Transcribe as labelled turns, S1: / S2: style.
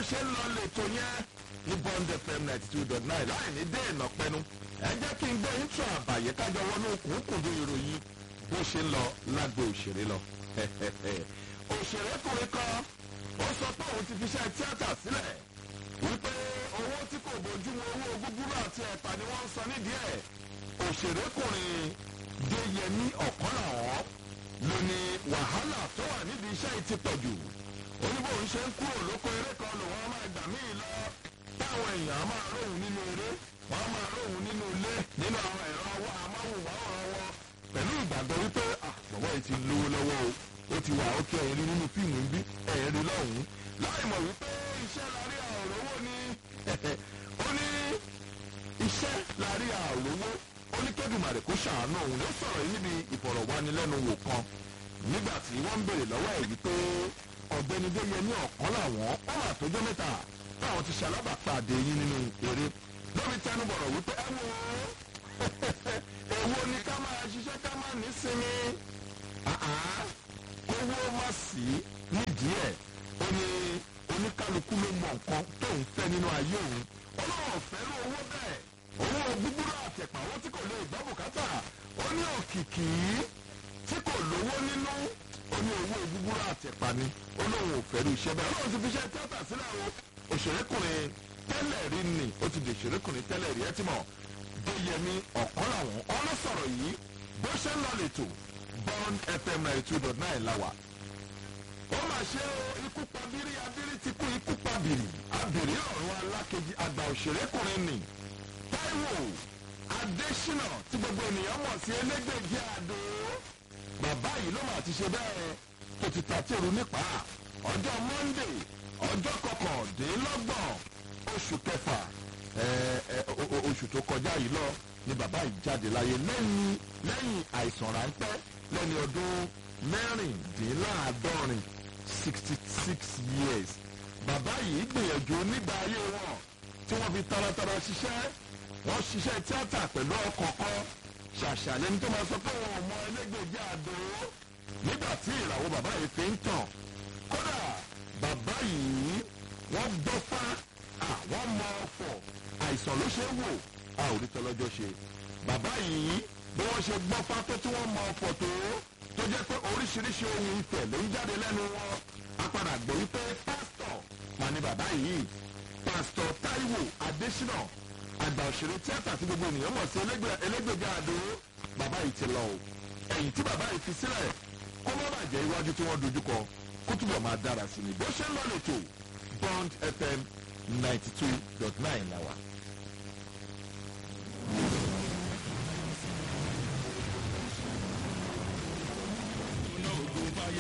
S1: ṣe ń lọ lẹ́tọ̀ yẹn ní bond fm ninety two dot nine láì ní dé ìnà pẹnu ẹ jẹ́ kí n gbé intro àbàyè kájọ wọnú kùnkùndún ìròyìn bó ṣe ń lọ lágbo òṣèré lọ. òṣèrékùnrin kan ó sọ pé òun ti fi iṣẹ́ tíátà sílẹ̀ wípé owó tí kò bójúmu owó gúgúrú àti ẹ̀pà ni wọ́n ń san nídìí ẹ̀ òṣèrékùnrin déyẹmí ọ̀kọ́làwọ́ ló ní wàhálà tó wà nídìí iṣẹ́ yìí ti pọ̀ jù oníbò ń ṣe ń kúrò lóko eré kan lòun á máa gbà míì lọ táwọn èèyàn á máa róhùn nínú eré wọn á máa róhùn nínú ilé nínú àwọn ẹ̀rọ ọwọ́ amáhùnmáwòrán wọn pẹ̀lú ìgbàgbọ́ wípé àbọ̀wọ́ yìí ti lówó lọ́wọ́ o ó ti wà ókè ẹ̀rí nínú fíìmù ń bí ẹ̀rí lọ́hùn-ún láì mọ̀ wípé iṣẹ́ lárí àròwó ni ó ní iṣẹ́ lárí àròwó ó ní kẹ́dùmarè kó ṣàánú òun ló sọ̀rọ̀ yìí níbi ìfọ̀rọ̀wánilẹ́nuwò kan nígbà tí wọ́n ń béèrè lọ́wọ́ ẹ̀ wípé ọ̀gbẹ́ni déyẹmí ọ̀kan làwọn ó mà tó jẹ́ mẹ́ta táwọn ti ṣalábàpàdé yín nínú eré lórí tẹnubọ̀rọ̀ wípé ẹ wo èwo ni ká máa ṣiṣẹ́ ká máa ní sinmi kówó má sí nídìí ẹ̀ ó ní oníkálukú ló mọ nǹkan tó ń fẹ́ nínú ayé òun ọlọ́run fẹ́ràn owó bẹ́ẹ̀ owó gbúgbúrú àtẹ̀pà owó tí kò lè gbọ́ bùkátà ó ní òkìkí tí kò lówó nínú ó ní owó gbúgbúrú àtẹ̀pà ni ó lóun ò fẹ́rù iṣẹ́ bẹ́ẹ̀ ọlọ́run ti fi iṣẹ́ tíátà sílẹ̀ o òṣèrékùnrin tẹ́lẹ̀ rí ni ó ti di òṣèrékùnrin tẹ́lẹ̀ rí ẹ ti mọ̀ déyẹmí ọ̀kan làwọn ọlọ́sọ̀rọ̀ yìí bó ṣe ń lọ lẹ́tọ̀ bond fm ninety two dot nine la wà. ó mà ṣe o ikú pa bírí abírí ti kú ikú pa bìrì abìrí ọ̀run alákejì àgbà òṣèrékùnrin ni taiwo adésínà tí gbogbo ènìyàn mọ̀ sí elégbèjì àdó bàbá yìí ló mà ti ṣe bẹ́ẹ̀ tó ti tàtẹ́rù nípa ọjọ́ monday ọjọ́ kọkàndínlọ́gbọ̀n oṣù kẹfà oṣù tó kọjá yìí lọ ni bàbá yìí jáde láyé lẹ́yìn lẹ́yìn àìsàn ráńpẹ́ lẹ́ni ọdún mẹ́rìndínláàádọ́rin sixty six years bàbá yìí gbìyànjú nígbà ayé wọn tí wọ́n fi taratara ṣiṣẹ́ wọ́n ṣiṣẹ́ tíátà pẹ̀lú ọkọ̀ọ̀kan ṣàṣà lẹni tó máa sọ pé wọn ò mọ ẹlẹ́gbẹ̀jì àdó nígbà tí ìràwọ̀ bàbá yìí fi ń tàn kódà bàbá yìí wọ́n gbọ́fá àwọn mọ ọ̀fọ̀ àìsàn ló ṣe é wò a ò rí tọ́lọ́jọ́ ṣe bàbá yìí bí wọ́n ṣe gbọ́fá tó tí wọ́n mọ ọ̀fọ̀ tó tó jẹ́ pé oríṣiríṣi ohun ìfẹ́ ló ń jáde lẹ́nu wọn a padà gbọ́ wípé pásítọ̀ mà ní bàbá yìí pásítọ̀ táíwò adésínà àgbà òṣèré tíátà tí gbogbo ènìyàn mọ̀ sí elégbèjà àdó bàbá yìí ti lọ o ẹ̀yìn tí bàbá yìí fi sílẹ̀ kó má bàjẹ́ iwájú tí wọ́n dojúkọ kó túbọ̀ máa dára sí ni bó ṣe ń lọ lẹ́tọ̀ bond fm ninety two dot nine la wà.